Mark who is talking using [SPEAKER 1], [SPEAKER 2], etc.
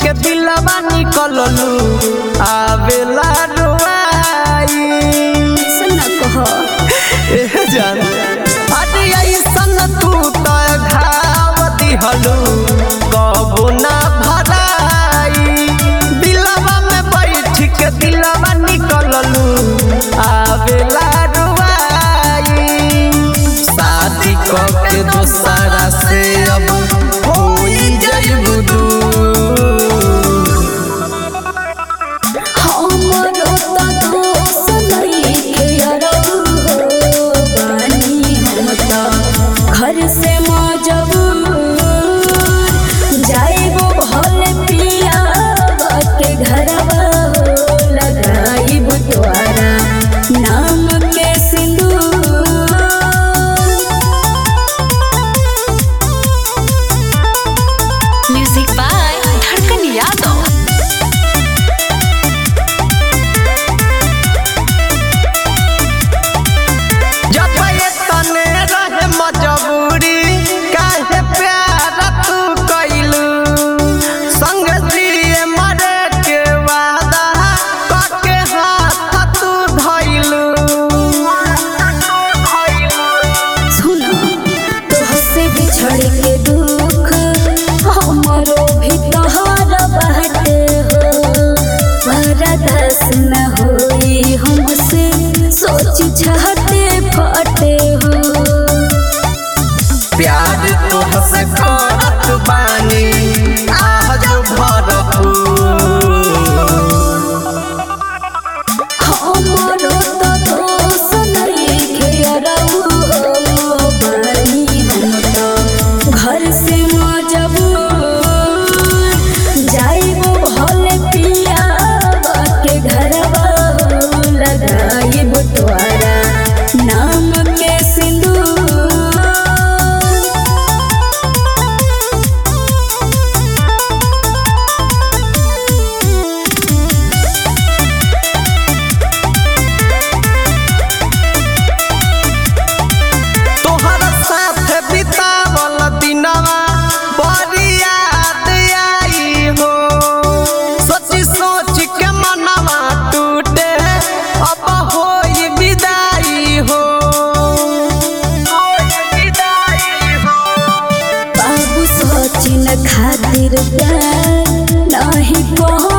[SPEAKER 1] के दिलवा निकललू आवेला रुआई
[SPEAKER 2] ऐसा न कह
[SPEAKER 1] एह जान अरे ऐसन तू त घाव दिहलू कबो ना भराई दिलवा में बैठ के दिलवा निकललू आवेला रुआई शादी क के दोसरा से अब होई जइबू दूर
[SPEAKER 2] हमरो त दोष नइखे अरऊ हो बानी हम त घर से मजबूर जाइबो भले पिया के घरवा हो लगाइब तोरा नाम के सिंदूर
[SPEAKER 3] Music by Dharkan Yadav.
[SPEAKER 1] जब ये तने रहे मजबूरी काहे प्यार तू कइलू संग जिए मरे के वादा कके हाथ तू धइलू
[SPEAKER 2] सुना तोहसे बिछड़ के दुख हमरो भी तोहर बाटे हो बरदास न होई हमसे सोच चाहते फटे हो
[SPEAKER 1] प्यार तोहसे करत बानी आज भरपूर
[SPEAKER 2] हमरो त दोष नइखे अरऊ हो बानी हम त घर से मजबूर जाइबो भले पिया के घरवा हो लगाइब तोरा नाम के सिंदूर
[SPEAKER 1] तोहर साथ बितावल दिनवा बड़ी याद आई हो सोची सोच के मनवा टूटे अब होई विदाई हो विदाई हो
[SPEAKER 2] बाबू सचिन खातिर प्यार नहीं कहो